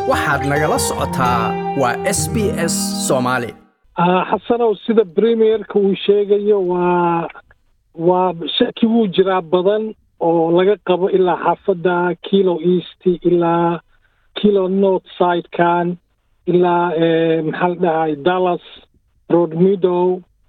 waxaad nagala socotaa waa s b s soomaali xasanow sida premierka uu sheegayo waa waa shaki wuu jiraa badan oo laga qabo ilaa xaafadda kilo east ilaa kilo north sidekan ilaa maxaa la dhahay dallas road meadow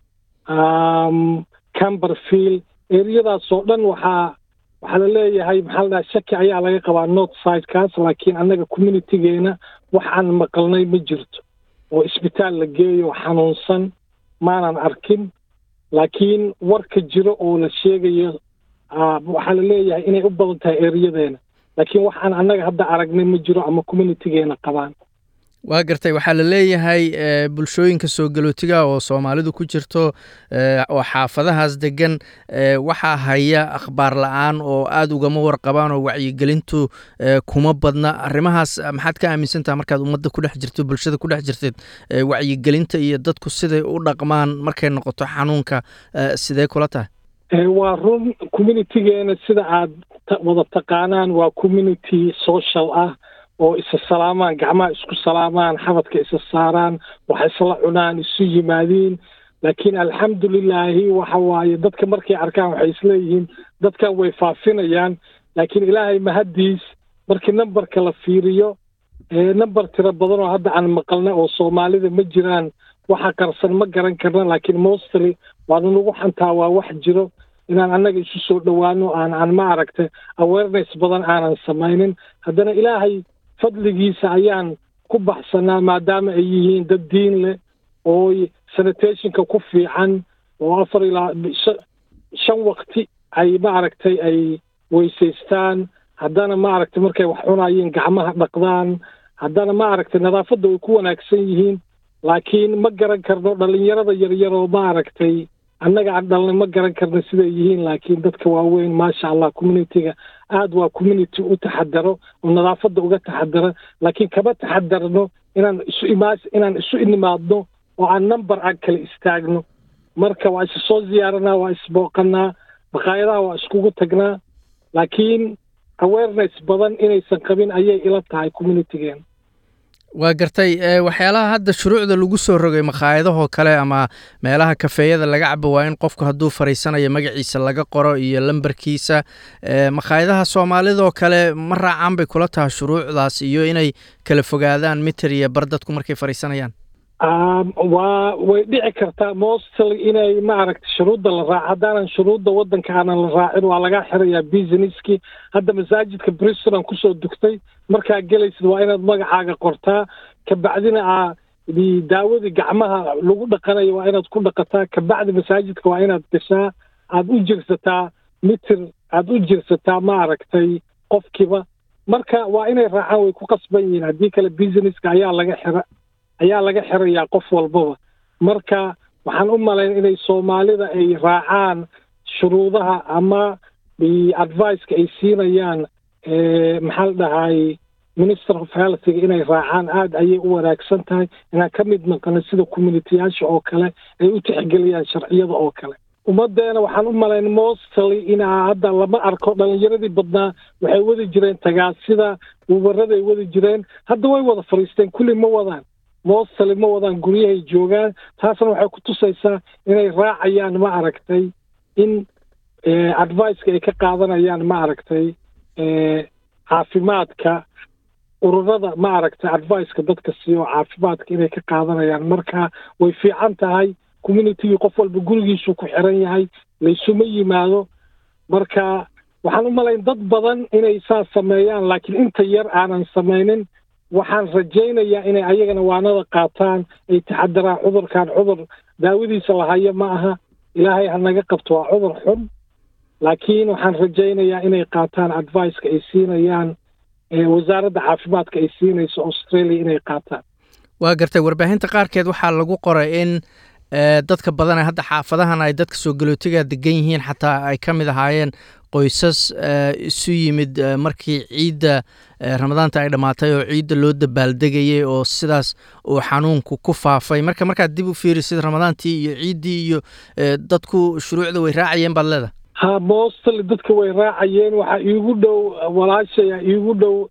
camberfield eriyadaas oo dhan waxaa waxaa la leeyahay maxaa la dhahay shaki ayaa laga qabaa north sidekaas laakiin annaga communitygeena wax aan maqalnay ma jirto oo isbitaal la geeyo xanuunsan maanan arkin laakiin warka jiro oo la sheegayo waxaa la leeyahay inay u badan tahay eriyadeena laakiin waxaan annaga hadda aragnay ma jiro ama communitygeena qabaan waa gartay waxaa la leeyahay bulshooyinka soo galootiga oo soomaalidu ku jirto oo xaafadahaas degan waxaa haya akhbaar la-aan oo aada ugama warqabaan oo wacyigelintu kuma badna arrimahaas maxaad ka aaminsantaha markaad ummadda ku dhex jirto bulshada ku dhex jirteed wacyigelinta iyo dadku siday u dhaqmaan markay noqoto xanuunka sidee kula tahay waa run communitygeena sida aad wada taqaanaan waa community social ah oo isa salaamaan gacmaha isku salaamaan xabadka isa saaraan wax isla cunaan isu yimaadiin laakiin alxamdulilaahi waxa waaye dadka markay arkaan waxay isleeyihiin dadkan way faafinayaan laakiin ilaahay mahaddiis markii nambarka la fiiriyo namber tiro badan oo hadda aan maqalna oo soomaalida ma jiraan waxa qarsan ma garan karna laakiin mostly waanu nagu xantaa waa wax jiro inaan annaga isu soo dhowaano aan aan ma aragta awareness badan aanan samaynin haddana ilaahay fadligiisa ayaan ku baxsanaa maadaama ay yihiin dad diin leh oo sanitationka ku fiican oo afar ilaa shan wakti ay ma aragtay ay weysaystaan haddana ma aragtay markay wax cunayeen gacmaha dhaqdaan haddana ma aragtay nadaafadda way ku wanaagsan yihiin laakiin ma garan karno dhallinyarada yaryaroo ma aragtay annaga aan dhalnay ma garan karno siday yihiin laakiin dadka waaweyn maasha allah communityga aada waa community u taxadaro oo nadaafadda uga taxadara laakiin kama taxadarno inaan isu imaa inaan isu inimaadno oo aan number aan kala istaagno marka waa isa soo ziyaaranaa waa isbooqanaa baqaayadaha waa iskugu tagnaa laakiin awareness badan inaysan qabin ayay ila tahay communitygeena waa gartay waxyaalaha hadda shuruucda lagu soo rogay makhaayadahoo kale ama meelaha kafeeyada laga cabo waa in qofku hadduu fariisanayo magaciisa laga qoro iyo lambarkiisa makhaayadaha soomaalidoo kale ma raacaan bay kula tahay shuruucdaas iyo inay kala fogaadaan miter iyo bar dadku markay fariisanayaan waa way dhici kartaa mostly inay ma aragta shuruudda la raaco haddaanan shuruudda waddanka aanan la raacin waa lagaa xirayaa businesskii hadda masaajidka briston aan kusoo dugtay markaa gelaysid waa inaad magacaaga qortaa kabacdina aa daawadii gacmaha lagu dhaqanayo waa inaad ku dhaqataa kabacdi masaajidka waa inaad gashaa aada u jirsataa mitir aada u jirsataa ma aragtay qofkiiba marka waa inay raacaan way ku qasban yihiin haddii kale businesska ayaa laga xira ayaa laga xirayaa qof walbaba marka waxaan u malayn inay soomaalida ay raacaan shuruudaha ama adviceka ay siinayaan maxaa la dhahay minister of healthiga inay raacaan aada ayay u wanaagsan tahay inaan ka mid naqano sida communitiyaasha oo kale ay u tixgeliyaan sharciyada oo kale ummaddeena waxaan u malayn mostly inaa hadda lama arko dhalinyaradii badnaa waxay wadi jireen tagaasida wubaraday wadi jireen hadda way wada fadhiisteen kulli ma wadaan mostly ma wadaan guryahay joogaan taasna waxay ku tusaysaa inay raacayaan ma aragtay in adviceka ay ka qaadanayaan ma aragtay caafimaadka ururada ma aragtay adviceka dadka siiyo caafimaadka inay ka qaadanayaan marka way fiican tahay communitygii qof walba gurigiisuu ku xiran yahay laysuma yimaado marka waxaan u malayn dad badan inay saas sameeyaan laakiin inta yar aanan samaynin waxaan rajaynayaa inay ayagana waanada qaataan ay taxadaraan cudurkan cudur daawadiisa lahayo ma aha ilaahay ha naga qabto waa cudur xun laakiin waxaan rajaynayaa inay qaataan adviceka ay siinayaan wasaaradda caafimaadka ay siinayso australia inay qaataan waa gartay warbaahinta qaarkeed waxaa lagu qoray in dadka badan ee hadda xaafadahan ay dadka soo galootiga degan yihiin xataa ay ka mid ahaayeen qoysas isu yimid markii ciidda ramadaanta ay dhammaatay oo ciidda loo dabaaldegayay oo sidaas uu xanuunku ku faafay marka markaad dib u fiirisid ramadaantii iyo ciiddii iyo dadku shuruucda way raacayeen baad leedahay ha mostly dadka way raacayeen waxaa iigu dhow walaashaya iigu dhow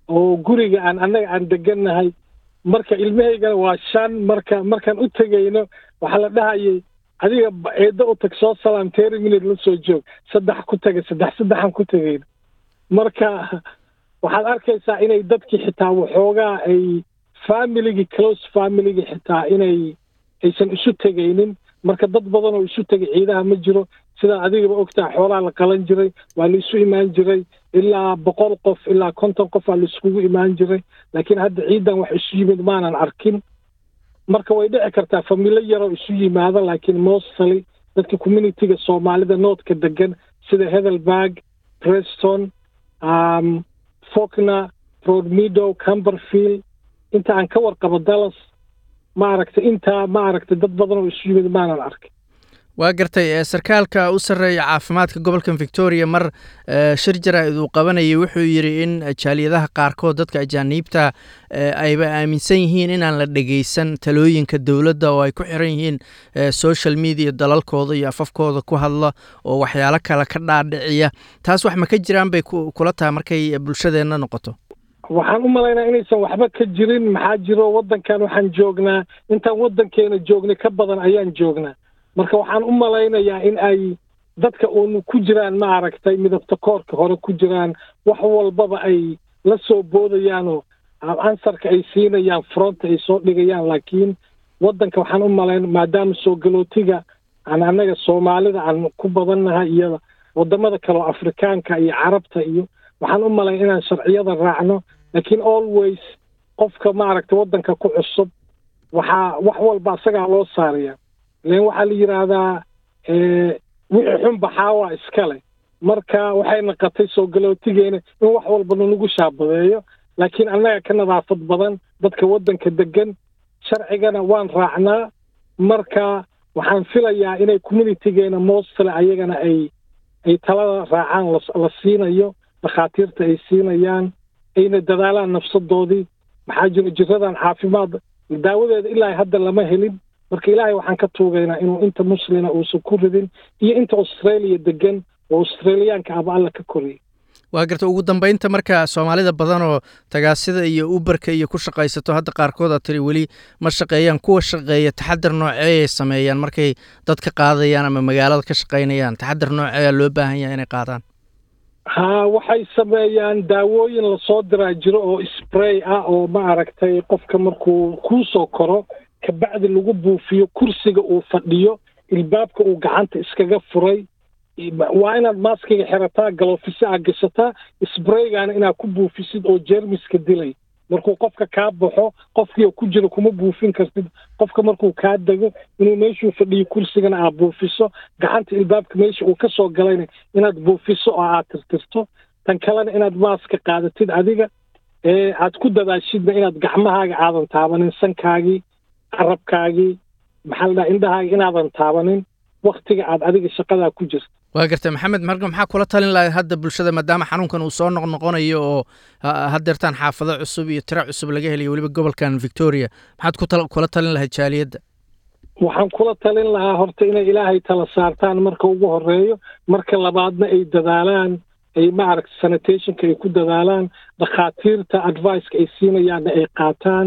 oo guriga aan annaga aan degannahay marka ilmahaygana waa shan marka markaan u tegayno waxaa la dhahayay adiga eeddo u tag soo salaam teri minute la soo joog saddex ku taga saddex saddexaan ku tegayno marka waxaad arkaysaa inay dadkii xitaa waxoogaa ay familigii close familigii xitaa inay aysan isu tegaynin marka dad badan oo isu tegay ciidaha ma jiro sidaa adigaba ogtaha xoolaha la qalan jiray waa la isu imaan jiray ilaa boqol qof ilaa konton qof aa la iskugu imaan jiray laakiin hadda ciidan wax isu yimid maanan arkin marka way dhici kartaa familo yaroo isu yimaada laakiin mostly dadka communityga soomaalida noodka degan sida hedelberg preston um, faulkner broadmeadow camberfield inta aan ka warqabo dallas maaragtay intaa maaragtay dad badan oo isu yimid maanan arkin waa gartay sarkaalka u sarreeya caafimaadka gobolkan victoria mar shir jaraa'id uu qabanayay wuxuu yidhi in jaaliyadaha qaarkood dadka ajaaniibta ayba aaminsan yihiin inaan la dhegeysan talooyinka dowladda oo ay ku xiran yihiin social media dalalkooda iyo afafkooda ku hadla oo waxyaalo kale ka dhaadhiciya taas wax ma ka jiraan bay kula tahay markay bulshadeenna noqoto waxaan u malaynaa inaysan waxba ka jirin maxaa jiro waddankan waxaan joognaa intaan waddankeena joognay ka badan ayaan joognaa marka waxaan u malaynayaa in ay dadka uun ku jiraan ma aragtay midabta koorka hore ku jiraan wax walbaba ay la soo boodayaanoo ansarka ay siinayaan fronta ay soo dhigayaan laakiin waddanka waxaan u malayn maadaama soo galootiga aan annaga soomaalida aan ku badannahay iyo waddamada kale oo afrikaanka iyo carabta iyo waxaan u malayn inaan sharciyada raacno laakiin always qofka maaragtay waddanka ku cusub waxaa wax walba asagaa loo saaraya len waxaa la yidhaahdaa wixii xun baxaawaa iskale marka waxay naqatay soo galootigeena in wax walba nalagu shaabadeeyo laakiin annaga ka nadaafad badan dadka waddanka degan sharcigana waan raacnaa marka waxaan filayaa inay communitygeena mostly ayagana ay ay talada raacaan la siinayo dhakhaatiirta ay siinayaan ayna dadaalaan nafsadoodii maxaa jiro jiradan caafimaad daawadeeda ilaa hadda lama helin marka ilaahay waxaan ka tuugaynaa inuu inta muslina uusan ku ridin iyo inta australia degan oo australiyaanka aba alla ka koriyay waa garta ugu dambeynta marka soomaalida badan oo tagaasida iyo uberka iyo ku shaqaysato hadda qaarkood aad tiri weli ma shaqeeyaan kuwa shaqeeya taxadar nooceeyay sameeyaan markay dad ka qaadayaan ama magaalada ka shaqaynayaan taxadar nooceeyaa loo baahan yahay inay qaadaan ha waxay sameeyaan daawooyin lasoo diraa jiro oo spray ah oo ma aragtay qofka markuu kuu soo koro kabacdi lagu buufiyo kursiga uu fadhiyo ilbaabka uu gacanta iskaga furay waa inaad maaskiga xirataa galofisa aa gashataa sbraygaana inaad ku buufisid oo jeermiska dilay markuu qofka kaa baxo qofkii ku jiro kuma buufin kartid qofka markuu kaa dego inuu meeshuu fadhiyo kursigana aad buufiso gacanta ilbaabka meesha uu ka soo galayna inaad buufiso oo aad tirtirto tan kalena inaad maaska qaadatid adiga ee aad ku dadaashidna inaad gacmahaaga aadan taabanin sankaagii carabkaagii maxaa la dhaha indhahaaga inaadan taabanin waktiga aad adiga shaqadaa ku jirto waa gartay maxamed marka maxaa kula talin lahayd hadda bulshada maadaama xanuunkan uu soo noqnoqonayo oo haddeertaan xaafado cusub iyo tiro cusub laga helayo weliba gobolkan victoria maxaad ku kula talin lahayd jaaliyadda waxaan kula talin lahaa horta inay ilaahay tala saartaan marka ugu horeeyo marka labaadna ay dadaalaan ay maaragta sanitationka ay ku dadaalaan dhakhaatiirta adviceka ay siinayaanna ay qaataan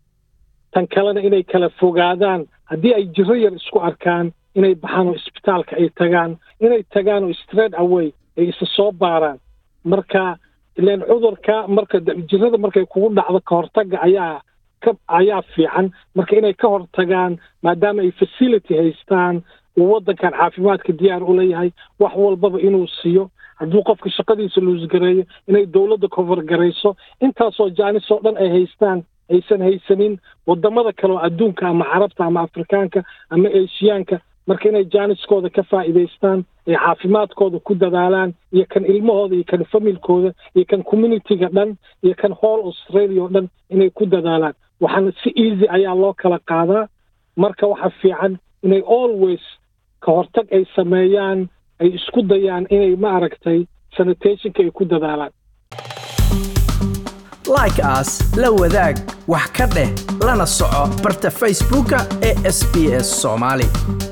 tan kalena inay kala fogaadaan haddii ay jiro yar isku arkaan inay baxaan oo isbitaalka ay tagaan inay tagaan oo straight away ay isa soo baaraan marka ilaan cudurka marka jirada markay kugu dhacdo ka hortagga ayaa ka ayaa fiican marka inay ka hortagaan maadaama ay facility haystaan uu waddankan caafimaadka diyaar u leeyahay wax walbaba inuu siiyo hadduu qofka shaqadiisa luusgareeyo inay dowladda cover garayso intaasoo jaanis oo dhan ay haystaan aysan haysanin waddamada kale oo adduunka ama carabta ama afrikaanka ama eeshiyaanka marka inay jaaniskooda ka faa'iidaystaan ay caafimaadkooda ku dadaalaan iyo kan ilmahooda iyo kan familkooda iyo kan communityga dhan iyo kan whole australia oo dhan inay ku dadaalaan waxaana si easy ayaa loo kala qaadaa marka waxa fiican inay always ka hortag ay sameeyaan ay isku dayaan inay ma aragtay sanitationka ay ku dadaalaan like as la wadaag wax ka dheh lana soco barta facebooka ee sb s soomaali